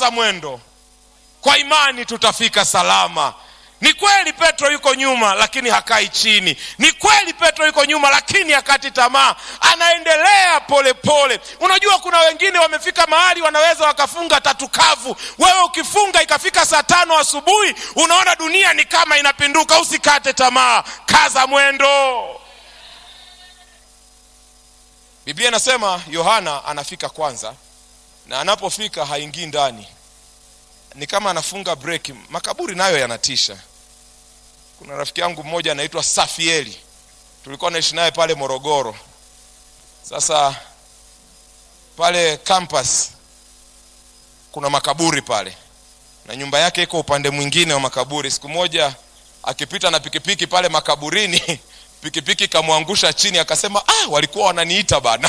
kaza mwendo kwa imani tutafika salama ni kweli petro yuko nyuma lakini hakai chini ni kweli petro yuko nyuma lakini hakati tamaa anaendelea polepole pole. unajua kuna wengine wamefika mahali wanaweza wakafunga tatu kavu wewe ukifunga ikafika saa tano asubuhi unaona dunia ni kama inapinduka usikate tamaa kaza mwendo biblia inasema yohana anafika kwanza na anapofika haingii ndani ni kama anafunga breki makaburi nayo yanatisha kuna rafiki yangu mmoja anaitwa safieli tulikuwa naishi naye pale morogoro sasa pale campus kuna makaburi pale na nyumba yake iko upande mwingine wa makaburi siku moja akipita na pikipiki pale makaburini pikipiki ikamwangusha chini akasema ah, walikuwa wananiita bana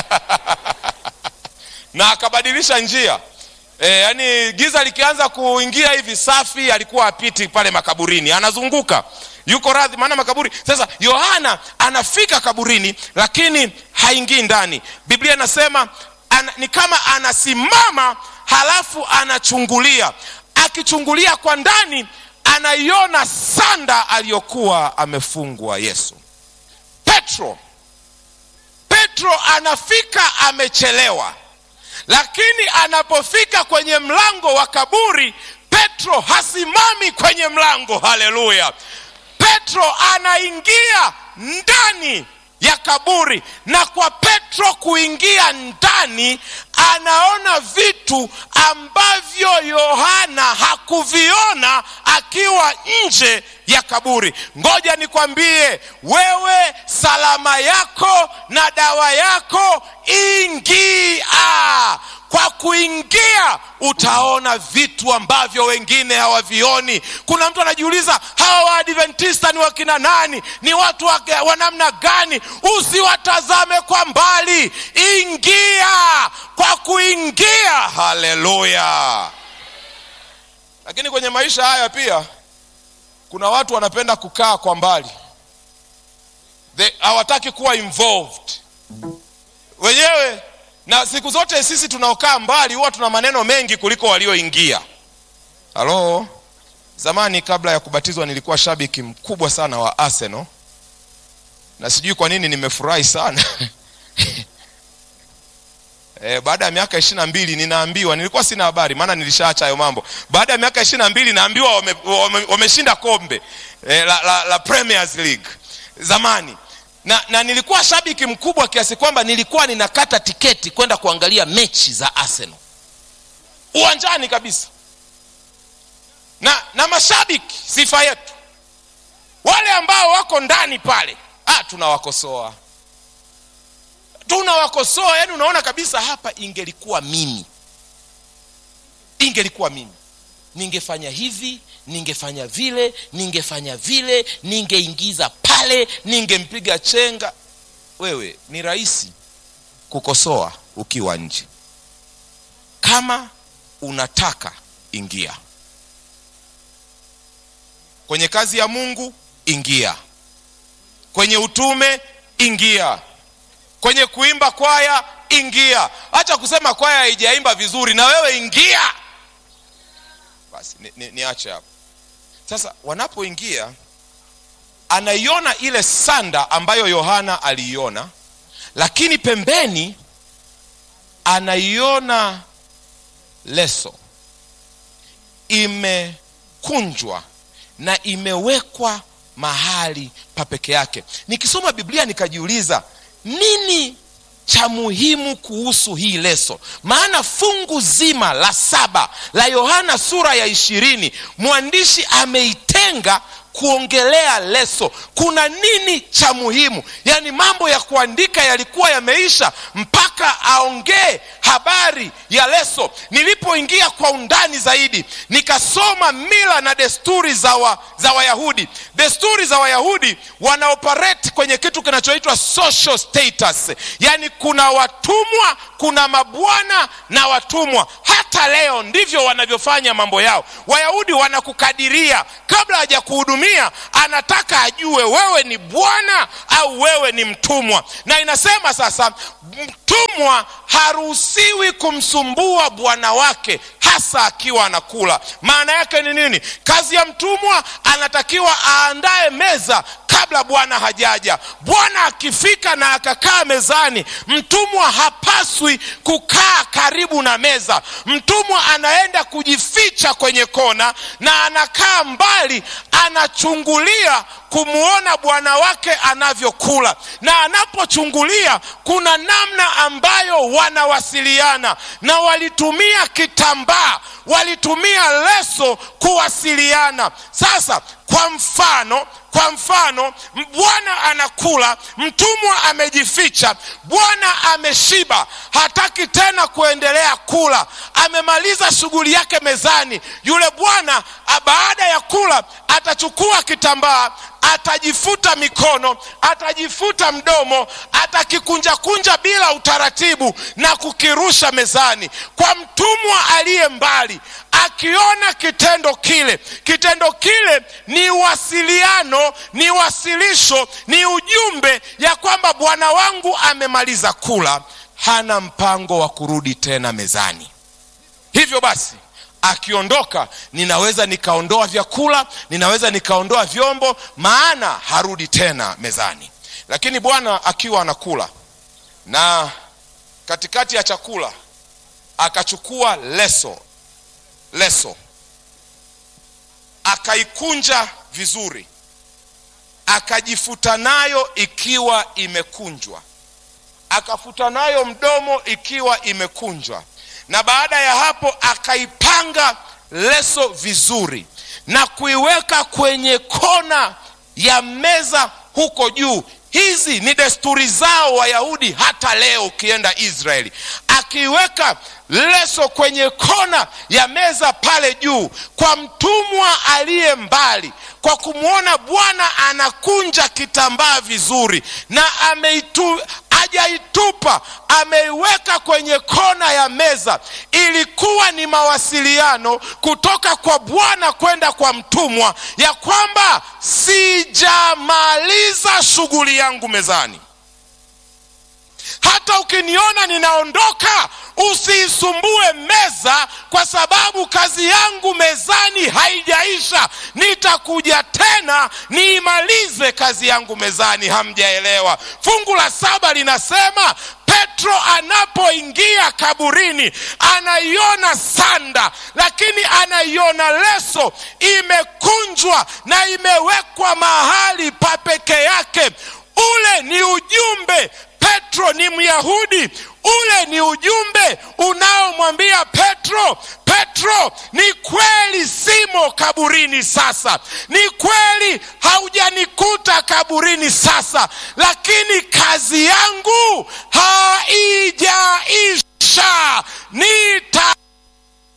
na akabadilisha njia e, yani giza likianza kuingia hivi safi alikuwa apiti pale makaburini anazunguka yuko radhi maana makaburi sasa yohana anafika kaburini lakini haingii ndani biblia inasema an, ni kama anasimama halafu anachungulia akichungulia kwa ndani anaiona sanda aliyokuwa amefungwa yesu petro petro anafika amechelewa lakini anapofika kwenye mlango wa kaburi petro hasimami kwenye mlango haleluya petro anaingia ndani ya kaburi na kwa petro kuingia ndani anaona vitu ambavyo yohana hakuviona akiwa nje ya kaburi ngoja nikwambie wewe salama yako na dawa yako ingia kwa kuingia utaona vitu ambavyo wengine hawavioni kuna mtu anajiuliza hawa waadventista ni wakina nani ni watu wa, wa namna gani usiwatazame kwa mbali ingia kwa kuingia haleluya lakini kwenye maisha haya pia kuna watu wanapenda kukaa kwa mbali hawataki kuwa involved wenyewe na siku zote sisi tunaokaa mbali huwa tuna maneno mengi kuliko walioingia halo zamani kabla ya kubatizwa nilikuwa shabiki mkubwa sana wa arsenal na sijui kwa nini nimefurahi sana e, baada ya miaka ishiri na mbili ninaambiwa nilikuwa sina habari maana nilishaacha hayo mambo baada ya miaka ishiri na mbili naambiwa wameshinda wame, wame kombe e, la, la, la premiers league zamani na, na nilikuwa shabiki mkubwa kiasi kwamba nilikuwa ninakata tiketi kwenda kuangalia mechi za arsenal uwanjani kabisa na na mashabiki sifa yetu wale ambao wako ndani pale ah, tunawakosoa tunawakosoa yani unaona kabisa hapa ingelikuwa mimi ingelikuwa mimi ningefanya hivi ningefanya vile ningefanya vile ningeingiza pale ningempiga chenga wewe ni rahisi kukosoa ukiwa nje kama unataka ingia kwenye kazi ya mungu ingia kwenye utume ingia kwenye kuimba kwaya ingia hacha kusema kwaya haijaimba vizuri na wewe ingia basi niache ni, ni hapo sasa wanapoingia anaiona ile sanda ambayo yohana aliiona lakini pembeni anaiona leso imekunjwa na imewekwa mahali pa peke yake nikisoma biblia nikajiuliza nini cha muhimu kuhusu hii leso maana fungu zima la saba la yohana sura ya ishirini mwandishi ameitenga kuongelea leso kuna nini cha muhimu yaani mambo ya kuandika yalikuwa yameisha mpaka aongee habari ya leso nilipoingia kwa undani zaidi nikasoma mila na desturi za, wa, za wayahudi desturi za wayahudi wanaoperate kwenye kitu kinachoitwa social status yaani kuna watumwa kuna mabwana na watumwa hata leo ndivyo wanavyofanya mambo yao wayahudi wanakukadiria kabla hajakuhudumia anataka ajue wewe ni bwana au wewe ni mtumwa na inasema sasa mtumwa haruhusiwi kumsumbua bwana wake hasa akiwa anakula. Maana yake ni nini? Kazi ya mtumwa anatakiwa aandae meza kabla bwana hajaja. Bwana akifika na akakaa mezani, mtumwa hapaswi kukaa karibu na meza. Mtumwa anaenda kujificha kwenye kona na anakaa mbali, anachungulia kumwona bwana wake anavyokula, na anapochungulia kuna namna ambayo wanawasiliana, na walitumia kitambaa, walitumia leso kuwasiliana. Sasa kwa mfano kwa mfano, bwana anakula, mtumwa amejificha. Bwana ameshiba, hataki tena kuendelea kula, amemaliza shughuli yake mezani. Yule bwana baada ya kula atachukua kitambaa atajifuta mikono, atajifuta mdomo, atakikunjakunja bila utaratibu na kukirusha mezani. Kwa mtumwa aliye mbali, akiona kitendo kile, kitendo kile ni wasiliano, ni wasilisho, ni ujumbe ya kwamba bwana wangu amemaliza kula, hana mpango wa kurudi tena mezani. Hivyo basi akiondoka ninaweza nikaondoa vyakula, ninaweza nikaondoa vyombo, maana harudi tena mezani. Lakini bwana akiwa anakula na katikati ya chakula akachukua leso, leso akaikunja vizuri, akajifuta nayo ikiwa imekunjwa, akafuta nayo mdomo ikiwa imekunjwa na baada ya hapo akaipanga leso vizuri na kuiweka kwenye kona ya meza huko juu. Hizi ni desturi zao Wayahudi hata leo. Ukienda Israeli, akiweka leso kwenye kona ya meza pale juu, kwa mtumwa aliye mbali, kwa kumwona bwana anakunja kitambaa vizuri na ameitu hajaitupa ameiweka kwenye kona ya meza. Ilikuwa ni mawasiliano kutoka kwa bwana kwenda kwa mtumwa ya kwamba sijamaliza shughuli yangu mezani. Hata ukiniona ninaondoka, usiisumbue meza, kwa sababu kazi yangu mezani haijaisha. Nitakuja tena niimalize kazi yangu mezani. Hamjaelewa? Fungu la saba linasema Petro anapoingia kaburini anaiona sanda, lakini anaiona leso imekunjwa na imewekwa mahali pa peke yake. Ule ni ujumbe. Petro ni Myahudi. Ule ni ujumbe unaomwambia Petro, Petro, ni kweli simo kaburini sasa, ni kweli haujanikuta kaburini sasa, lakini kazi yangu